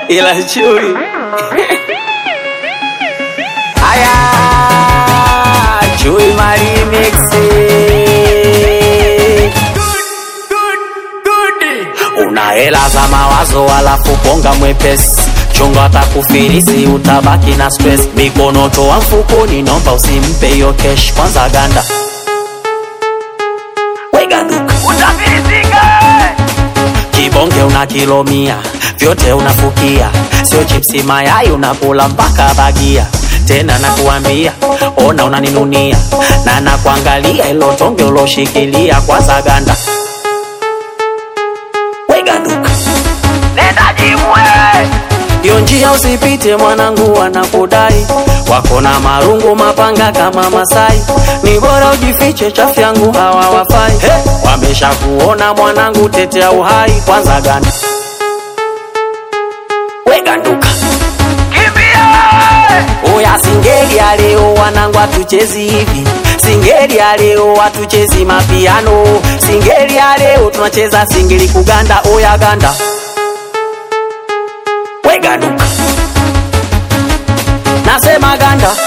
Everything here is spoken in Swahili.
ila chui aya chui marimixi una hela za mawazo alafu bonga mwepesi chunga atakufilisi utabaki na stress mikono toa mfukoni nomba usimpe hiyo kesh kwanza ganda weganduka utafilisika kibonge una kilomia vyote unafukia sio chipsi mayai unakula mpaka bagia tena nakuambia ona unaninunia na nakuangalia ilo tonge uloshikilia kwanza ganda weganduka nenda jimwe hiyo njia usipite mwanangu wanakudai wako na marungu mapanga kama masai ni bora ujifiche chafu yangu hawa wafai hey! wamesha kuona mwanangu tetea uhai kwanza ganda weganduka Oya singeli ya leo wanangu hatuchezi hivi singeli ya leo hatuchezi mapiano singeli ya leo tunacheza singeli kuganda oya ganda weganduka nasema ganda